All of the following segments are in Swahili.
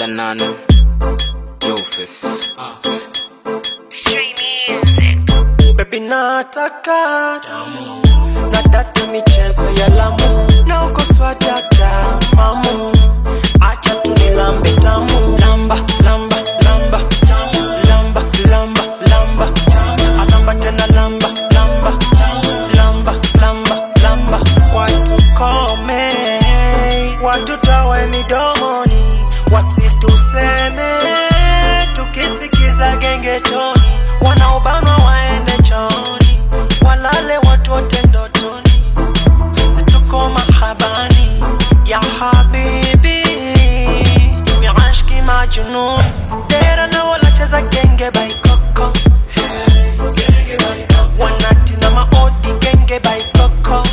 Mr. Nano. Rufus. Street music. Baby nataka nataka michezo ya lamu na ukoswa data mamu acha tunilambe tamu lamba lamba lamba lamba lamba lamba alamba tena lamba lamba lamba lamba lamba watu kome watu tawe midomoni wasituseme tukisikiza gengetoni wanaobanwa waende chooni walale watu wote ndotoni situko mahabani ya habibi miashki majunun dera na walacheza genge baikoko wanati na maodi genge baikoko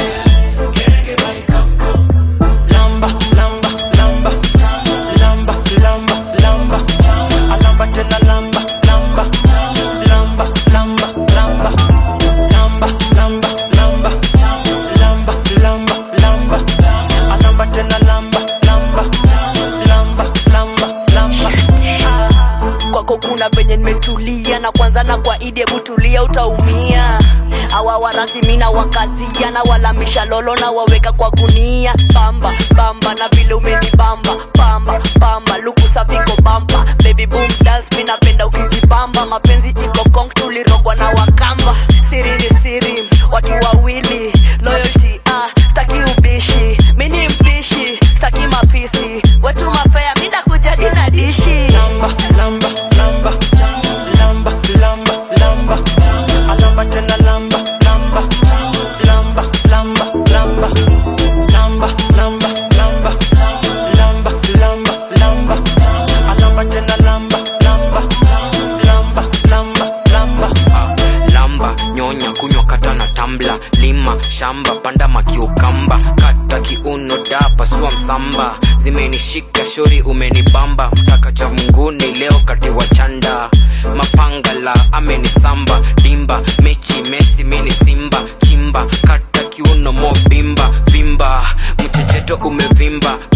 lamba lamba lamba lamba lamba lamba alamba tena lamba lamba lamba lamba lamba lamba lamba lamba lamba lamba lamba alamba tena lamba lamba lamba lamba lamba kwako kuna venye nimetulia na kwanza na kwa idi hebu tulia utaumia awa warasimina wakazia na walamisha lolo na waweka kwa gunia bamba bamba na vile umenibamba pamba pamba luku saviko bamba baby boom dance mi napenda ukijibamba mapenzi iko kong tulirogwa na wakamba siri ni siri watu wawili loyalty ah staki ubishi mi ni mpishi staki mafisi wetu mafea mi nakujadi na dishi lamba lamba lamba lamba lamba lamba alamba tena lamba lamba lamba lamba lamba lamba lamba lamba lamba lamba lamba alamba tena lamba lamba lamba lamba lamba Ah, lamba nyonya kunywa kata na tambla lima shamba panda makiukamba kata kiuno dapa sua msamba zimenishika shori umenibamba mtaka cha munguni leo kati wa chanda mapangala amenisamba dimba mechi mesi mini simba kimba kata kiuno mo bimba vimba mchecheto umevimba